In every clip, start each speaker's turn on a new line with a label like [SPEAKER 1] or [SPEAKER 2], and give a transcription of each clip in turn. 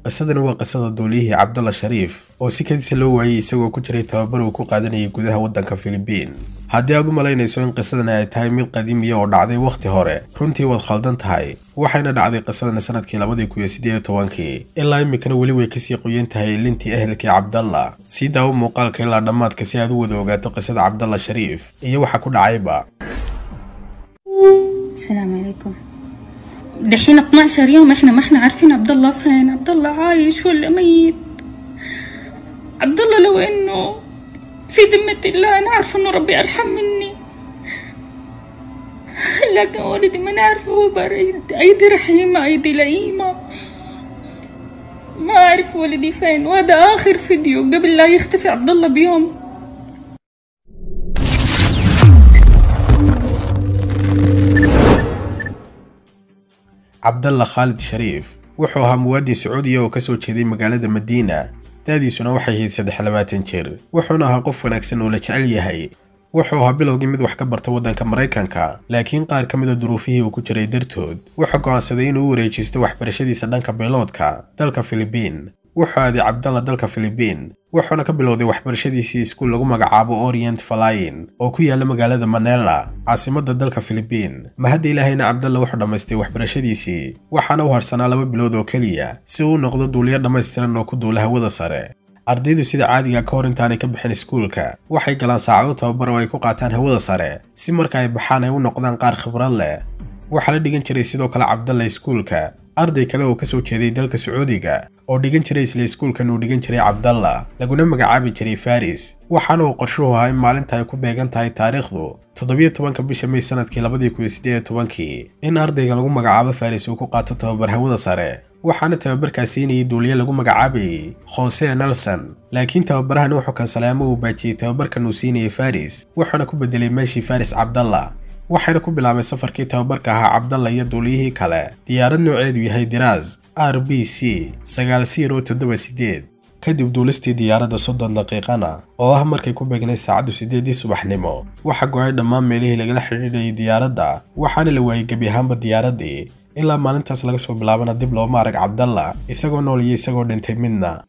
[SPEAKER 1] qisadani waa qisada duuliyihii cabdalla shariif oo si kadisa loo waayey isagoo ku jiray tababar uu ku qaadanayay gudaha waddanka filibiin haddii aad u malaynayso in qisadani ay tahay mid qadiimiya oo dhacday wakhti hore runtii waad khaldan tahay waxayna dhacday qisadani sanadkii labadii kun iyo siddeed iyo tobankii ilaa iminkana weli way kasii qoyan tahay lintii ehelkii cabdalla sii daawo muuqaalka ilaa dhammaadka si aad u wada ogaato qisada cabdalla shariif iyo waxa ku dhacayba
[SPEAKER 2] السلام عليكم دحين 12 يوم احنا ما احنا عارفين عبد الله فين عبد الله عايش ولا ميت عبد الله لو انه في ذمة الله انا عارفه انه ربي ارحم مني لكن ولدي ما نعرف هو بريد ايدي رحيمة ايدي لئيمة ما اعرف ولدي فين وهذا اخر فيديو قبل لا يختفي عبد الله بيوم
[SPEAKER 1] cabdalla khaalid shariif wuxuu ahaa muwaadin sacuudiya oo kasoo jeeday magaalada madiina da'diisuna waxay ahayd saddex labaatan jir wuxuuna ahaa qof wanaagsan oo la jecel yahay wuxuu ahaa bilowgii mid wax ka barta waddanka maraykanka laakiin qaar ka mid a duruufihii uu ku jiray dartood wuxuu go'aansaday inuu u wareejisto waxbarashadiisa dhanka bayloodka dalka filibiin wuxuu aaday cabdalla dalka filibiin wuxuuna ka bilowday waxbarashadiisii iskuul lagu magacaabo orient falayin oo ku yaala magaalada manela caasimadda dalka filibiin mahadda ilaahayna cabdalla wuxuu dhammaystay waxbarashadiisii waxaana u harsanaa laba bilood oo keliya si uu u noqdo duuliyo dhammaystiran oo ku duula hawada sare ardaydu sida caadiga ka hor intaanay ka bixin iskuulka waxay galaan saacado tababar oo ay ku qaataan hawada sare si marka ay baxaan ay u noqdaan qaar khibrad leh waxaa la dhigan jiray sidoo kale cabdalla iskuulka arday kale oo kasoo jeeday dalka sacuudiga oo dhigan jiray isla iskuulkan uu dhigan jiray cabdalla laguna magacaabi jiray faris waxaana uu qorshuhu ahaa in maalinta ay ku beegan tahay taariikhdu toddobiyo tobanka bisha may sanadkii labadii kun iyo siddeed iyo tobankii in ardayga lagu magacaabo faris uu ku qaato tababar hawada sare waxaana tababarkaas siinayay duuliye lagu magacaabayay khose nelson laakiin tababarahani wuxuu kansalay ama uu baajiyey tababarkan uu siinayay faris wuxuuna ku bedelay meeshii faris cabdalla waxayna ku bilaabay safarkii tababarka ahaa cabdalla iyo duuliyihii kale diyaarad nooceedu yahay diraas r b c sagaal siro toddoba siddeed kadib duulistii diyaaradda soddon daqiiqana oo ah markay ku beegnay saacaddu siddeedii subaxnimo waxa go-ay dhammaan meelihii lagala xidhiidhayay diyaaradda waxaana la waayey gebi ahaanba diyaaraddii ilaa maalintaas laga soo bilaabana dib looma arag cabdalla isagoo nool iyo isagoo dhintay midna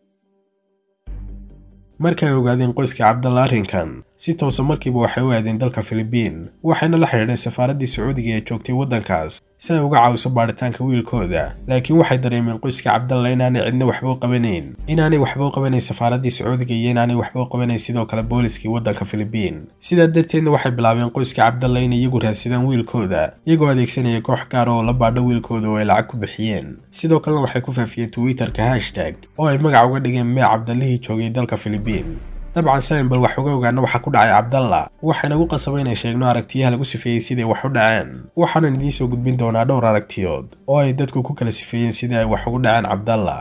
[SPEAKER 1] markay ogaadeen qoyskii cabdalla arrinkan si toosa markiiba waxay u aadeen dalka filibiin waxayna la xidhiidheen safaaraddii sacuudiga ee joogtay waddankaas si ay uga caawiso baadhitaanka wiilkooda laakiin waxay dareemeen qoyskii cabdalla inaanay cidna waxba u qabanayn inaanay waxba u qabanayn safaaraddii sacuudiga iyo inaanay waxba u qabanayn sidoo kale booliskii waddanka filibiin sidaa darteedna waxay bilaabeen qoyskii cabdalla inay iyagu raadsadaan wiilkooda iyagoo adeegsanaya koox gaar oo la baadho wiilkooda oo ay lacag ku bixiyeen sidoo kalena waxay ku faafiyeen twitterka hashtag oo ay magac uga dhigeen mee cabdallihii joogay dalka filibiin dabcan sayn bal wax uga ogaana waxa ku dhacay cabdalla waxayna ugu qasabay inay sheegno aragtiyaha lagu sifeeyey siday wax u dhaceen waxaanan idiin soo gudbin doonaa dhowr aragtiyood oo ay dadku ku kala sifeeyeen sidii ay wax ugu dhaceen cabdalla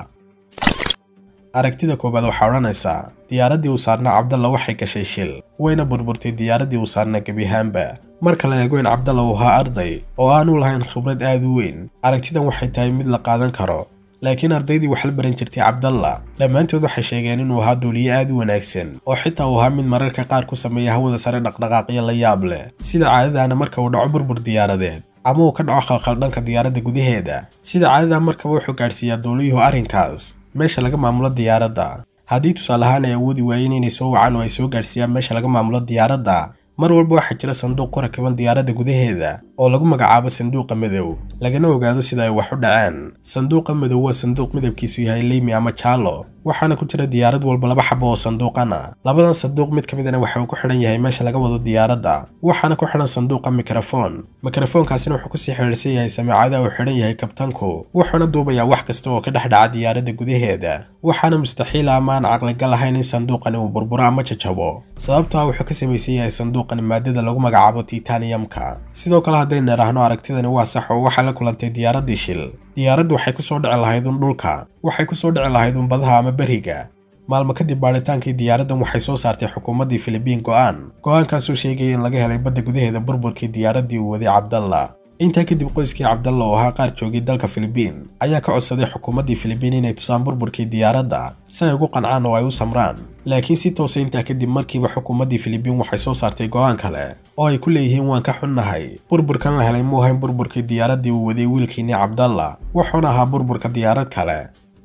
[SPEAKER 1] aragtida koowaad waxaa odhanaysaa diyaaraddii uu saarnaa cabdalla waxay gashay shil wayna burburtay diyaaraddii uu saarnaa gebi ahaanba marka la eego in cabdalla uu ahaa arday oo aanu lahayn khibrad aad u weyn aragtidan waxay tahay mid la qaadan karo laakiin ardaydii wax la baran jirtay cabdalla dhammaantood waxay sheegeen inuu ahaa duuliye aad u wanaagsan oo xitaa uu ahaa mid mararka qaar ku sameeya hawada sare dhaqdhaqaaqyo la yaab leh sida caadadaana marka uu dhaco burbur diyaaradeed ama uu ka dhaco khalkhal dhanka diyaaradda gudaheeda sida caadada markaba wuxuu gaadhsiiyaa duuliyuhu arrinkaas meesha laga maamulo diyaaradda haddii tusaale ahaan ay awoodi waayeen inay soo wacaan oo ay soo gaadhsiiyaan meesha laga maamulo diyaaradda mar walba waxaa jira sanduuq ku rakiban diyaaradda gudaheeda oo lagu magacaabo sanduuqa madow lagana ogaado sida ay wax u dhaceen sanduuqa madow waa sanduuq midabkiisu yahay leymi ama jaalo waxaana ku jira diyaarad walba laba xabo oo sanduuqana labadan sanduuq mid ka midana waxa uu ku xidhan yahay meesha laga wado diyaaradda waxaana ku xidhan sanduuqa mikrofon mikrofoonkaasina wuxuu kusii xidhiidhsan yahay samiicada uu xidhan yahay kabtanku wuxuuna duubayaa wax kasta oo ka dhex dhaca diyaaradda gudaheeda waxaana mustaxiila ama aan caqligal ahayn in sanduuqani uu burburo ama jajabo sababtoo ah wuxuu ka samaysan yahay sanduuqani maadada lagu magacaabo titaniyamka sidoo kale haddaynu idhaahno aragtidani waa sax oo waxaa la kulantay diyaaraddii shil diyaaraddu waxay kusoo dhici lahayd un dhulka waxay kusoo dhici lahayd un badaha ama beriga maalmo kadib baadhitaankii diyaaraddan waxay soo saartay xukuumaddii filibiin go'aan go'aankaasuu sheegaya in laga helay badda gudaheeda burburkii diyaaraddii uu waday cabdalla intaa kadib qoyskii cabdalla oo ahaa qaar joogay dalka filibiin ayaa ka codsaday xukuumaddii filibiin inay tusaan burburkii diyaaradda si ay ugu qancaan oo ay u samraan laakiin si toosa intaa kadib markiiba xukuumaddii filibiin waxay soo saartay go'aan kale oo ay ku leeyihiin waan ka xunnahay burburkan la helay muu ahayn burburkii diyaaraddii uu waday wiilkiinii cabdalla wuxuuna ahaa burburka diyaarad kale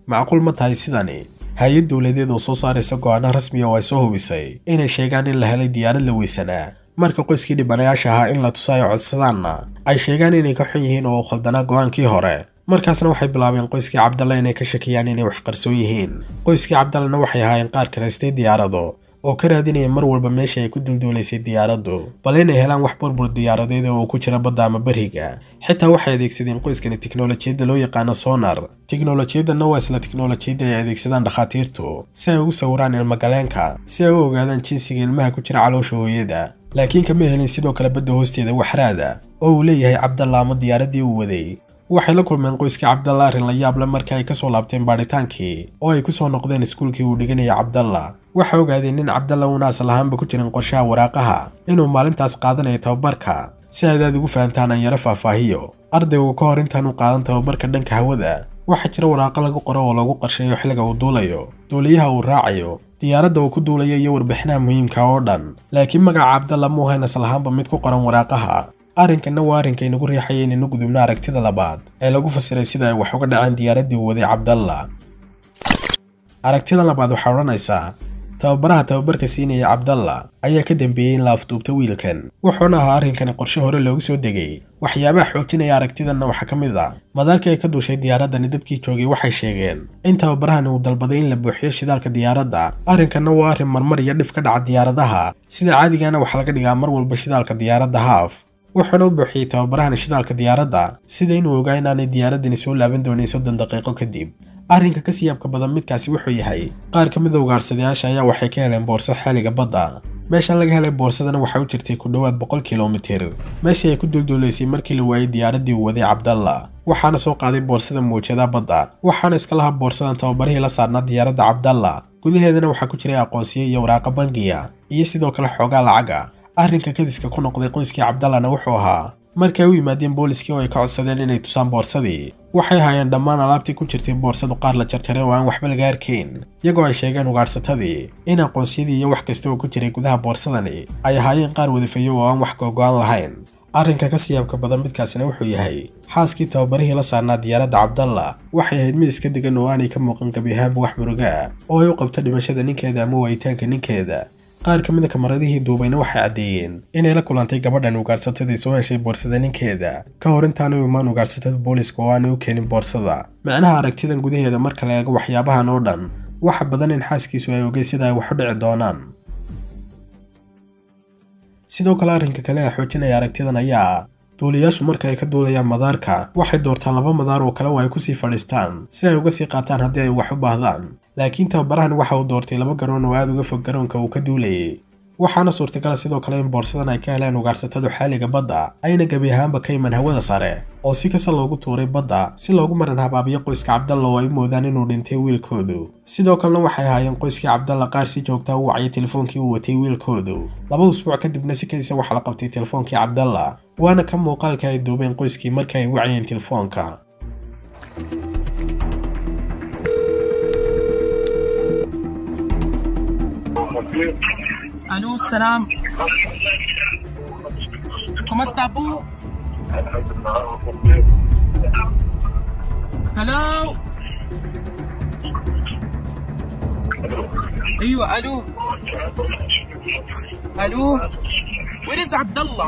[SPEAKER 1] macquul ma tahay sidani hay-ad dowladeed oo soo saaraysa go'aano rasmiya oo ay soo hubisay inay sheegaan in la helay diyaarad la weysanaa marka qoyskii dhibanayaasha ahaa in la tuso ay codsadaanna ay sheegaan inay ka xun yihiin oo u khaldanaa go'aankii hore markaasna waxay bilaabeen qoyskii cabdalla inay ka shakiyaan inay wax qarsoon yihiin qoyskii cabdallana waxay ahaayeen qaar karaystay diyaarado oo ka raadinaya mar walba meesha ay ku dulduulaysay diyaaraddu bal inay helaan wax burbur diyaaradeed oo ku jira badda ama beriga xitaa waxay adeegsadeen qoyskani tiknolojiyadda loo yaqaano sonar tiknolojiyaddanna waa isla tiknolojiyadda ay adeegsadaan dhakhaatiirtu si ay ugu sawiraan ilmagaleenka si ay u ogaadaan jinsiga ilmaha ku jira caloosha hooyada laakiin kama helin sidoo kale badda hoosteeda waxraada oo uu leeyahay cabdalla ama diyaaraddii uu waday waxay la kulmeen qoyskii cabdalla arrin la yaable markii ay ka soo laabteen baadhitaankii oo ay ku soo noqdeen iskuulkii uu dhiganaya cabdalla waxay ogaadeen in cabdalla uuna asal ahaanba ku jirin qorshaha waraaqaha inuu maalintaas qaadanayo tababarka si aad aad ugu fahantaan aan yaro faahfaahiyo ardaygu ka hor intaanu qaadan tababarka dhanka hawada waxaa jira waraaqo lagu qoro oo lagu qarsheeyo xilliga uu duulayo duuliyaha uu raacayo diyaaradda uu ku duulayo iyo warbixinaha muhiimka oo dhan laakiin magaca cabdalla muuhayn asal ahaanba mid ku qoran waraaqaha arrinkanna waa arrinka inagu riixaya inaynu gudubno aragtida labaad ee lagu fasiray sida ay wax uga dhaceen diyaaraddii uu waday cabdalla aragtida labaad waxaa odhanaysaa tababaraha tababarka siinaya cabdalla ayaa ka dambeeyey in la afduubto wiilkan wuxuuna ahaa arrinkani qorshe hore loogu soo degay waxyaabaha xoojinaya aragtidanna waxaa ka mid a madaarkii ay ka duushay diyaaraddani dadkii joogay waxay sheegeen in tababarahani uu dalbaday in la buuxiyo shidaalka diyaaradda arrinkanna waa arrin marmar iyo dhif ka dhaca diyaaradaha sida caadigaana waxaa laga dhigaa mar walba shidaalka diyaaradda haaf wuxuuna u buuxiyey tababarahani shidaalka diyaaradda sida inuu ogaa inaanay diyaaraddani soo laaban doonin soddon daqiiqo kadib arrinka ka siyaabka badan midkaasi wuxuu yahay qaar ka mid a ugaarhsadayaasha ayaa waxay ka heleen boorso xeeliga badda meeshan laga helay boorsadana waxaa u jirtay ku dhowaad boqol kilomitir meeshii ay ku dulduulaysay markii la waayey diyaaraddii uu waday cabdalla waxaana soo qaaday boorsada muujada badda waxaana iska lahaa boorsadan tababarihii la saarnaa diyaaradda cabdalla gudaheedana waxaa ku jiray aqoonsiyo iyo waraaqa bangiya iyo sidoo kale xoogaa lacaga arrinka kadiska ku noqday qoyskii cabdallana wuxuu ahaa markay u yimaadeen booliskii oo ay ka codsadeen inay tusaan boorsadii waxay haayeen dhammaan alaabtii ku jirtay boorsadu qaar la jarjaray oo aan waxba laga arkayn iyagoo ay sheegeen ugaadhsatadii in aqoonsiyadii iyo wax kasta oo ku jiray gudaha boorsadani ay ahaayeen qaar wadafeeyo oo aan wax googo-aan lahayn arrinka ka siyaabka badan midkaasina wuxuu yahay xaaskii tababarihii la saarnaa diyaaradda cabdalla waxay ahayd mid iska degan oo aanay ka muuqan gabi ahaanba wax muruga ah oo ay u qabto dhimashada ninkeeda ama waayitaanka ninkeeda qaar ka mid a kamaradihii duubayna waxay caddeeyeen inay la kulantay gabadhan ugaadhsatadii soo heshay boorsada ninkeeda ka hor intaanay u imaan ugaadhsatada booliska oo aanay u keenin boorsada micnaha aragtidan gudaheeda marka la eego waxyaabahan oo dhan waxa badan in xaaskiisu ay ogey sida ay wax u dhici doonaan sidoo kale arrinka kale ee xoojinaya aragtidan ayaa ah duuliyaashu marka ay ka duulayaan madaarka waxay doortaan laba madaar oo kale oo ay kusii fadhiistaan si ay uga sii qaataan haddii ay wax u baahdaan laakiin tababarahani waxa uu doortay laba garoon oo aada uga fog garoonka uu ka duulayay waxaana suurtagala sidoo kale in boorsadan ay ka heleen ugaadhsatadu xaaliga badda ayna gebi ahaanba ka iman hawada sare oo si kasta loogu tuuray badda si loogu maran habaabiyo qoyska cabdalla oo ay moodaan inuu dhintay wiilkoodu sidoo kalena waxay ahaayeen qoyskii cabdalla qaar si joogtaa u wacya telefoonkii uu watay wiilkoodu laba usbuuc kadibna si kadisa waxaa la qabtay telefoonkii cabdalla waana ka muuqaalka ay duubeen qoyskii marka ay wacayeen telefoonka
[SPEAKER 3] Allô, salam. Comment está, Boo? Hello? ايوه الو الو Where is Abdullah?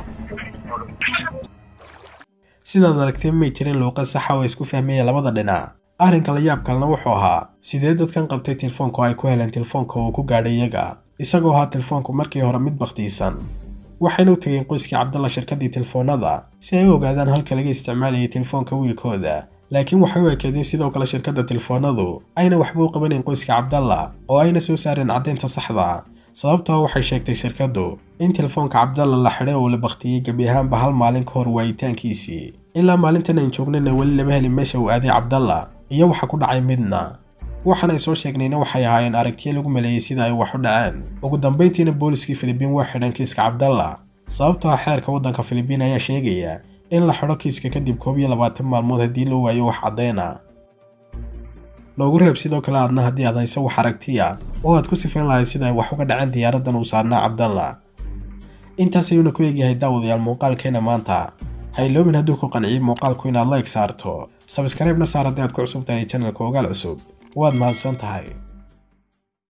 [SPEAKER 1] sidaad aragteen may jirin luuqad saxa oo isku fahmaya labada dhinac arrinka la yaab kalena wuxuu ahaa sidee dadkan qabtay telefoonka oo ay ku heleen telefoonka uu ku gaadhay iyaga isagoo ahaa telefoonku markii hore mid bakhtiisan waxayna u tegeen qoyskii cabdalla shirkaddii telefoonada si ay u ogaadaan halka laga isticmaalayay telefoonka wiilkooda laakiin waxay u ekeedeen sidoo kale shirkadda telefoonadu ayna waxba u qabanayn qoyska cabdalla oo ayna soo saareen caddaynta saxda sababtoo waxay sheegtay shirkaddu in telefoonka cabdalla la xidhay oo la bakhtiyey gebi ahaanba hal maalin ka hor waayitaankiisii ilaa maalintan aan joognana weli lama helin meesha uu aaday cabdalla iyo waxa ku dhacay midna waxaan ay soo sheegnayna waxay ahaayeen aragtiyo lagu maleeyey sida ay wax u dhaceen ugu dambayntiina booliskii filibiin waa xidhan kiiska cabdalla sababtoo ah xeerka waddanka filibiin ayaa sheegaya in la xidho kiiska kadib koob iyo labaatan maalmood haddii loo waayo wax caddayna noogu reeb sidoo kale aadna haddii aad hayso wax aragtiya oo aad ku sifayn lahayd sida ay wax uga dhaceen diyaaraddan uu saarnaa cabdalla intaas ayuuna ku eegyahay daawadayaal muuqaalkeena maanta ha iloobin hadduu ku qanciyey muuqaalku inaad like saarto sabskribena saar haddii aad ku cusub tahay channelka ogaal cusub waad mahadsan tahay